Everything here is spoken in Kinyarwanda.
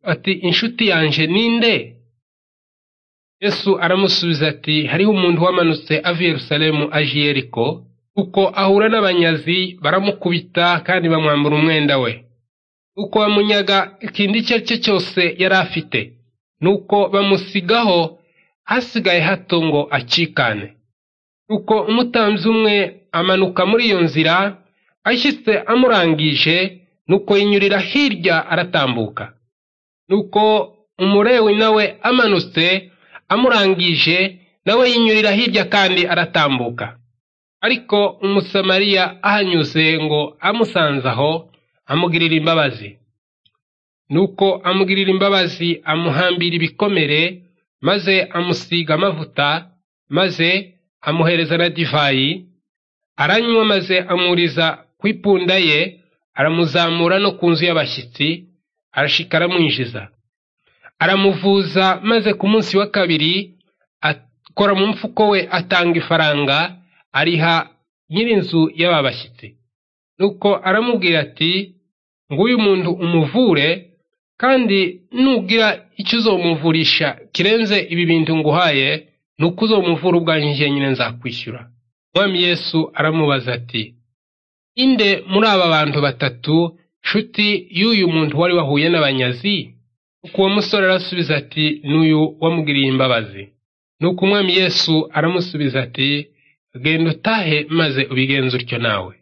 ati: «Inshuti yanjye ni nde?» Yesu aramusubiza ati: «Hariho umuntu wamanutse ava i Yerusalemu aje i Yeriko, kuko ahura n'abanyazi baramukubita kandi bamwambura umwenda we. Nuko bamunyaga ikindi icyo ari cyo cyose yari afite, nuko bamusigaho hasigaye hato ngo acikane. Nuko umutambyi umwe amanuka muri iyo nzira, ashyitse amurangije, nuko yinyurira hirya aratambuka. Nuko umurewi nawe amanutse amurangije, nawe yinyurira hirya kandi aratambuka. Ariko umusamariya ahanyuze ngo amusanze aho, amugirira imbabazi. Nuko amugirira imbabazi amuhambira ibikomere, maze amusiga amavuta, maze amuhereza na divayi, aranywa maze amuriza ku ipunda ye, aramuzamura no ku nzu y'abashyitsi, arashika aramwinjiza. Aramuvuza maze ku munsi wa kabiri akora mu mfuko we atanga ifaranga, ariha nyir'inzu y'aba bashyitsi. Nuko aramubwira ati, nguyu muntu umuvure, kandi nugira icyo uzomuvurisha kirenze ibi bintu nguhaye, nuko uzomuvura ubwanjye jyenyine nzakwishyura. Umwami Yesu aramubaza ati, inde muri aba bantu batatu nshuti y'uyu muntu wari wahuye n'abanyazi? Nuko uwo musore arasubiza ati, n'uyu wamugiriye imbabazi. Nuko umwami Yesu aramusubiza ati, genda utahe maze ubigenze utyo nawe.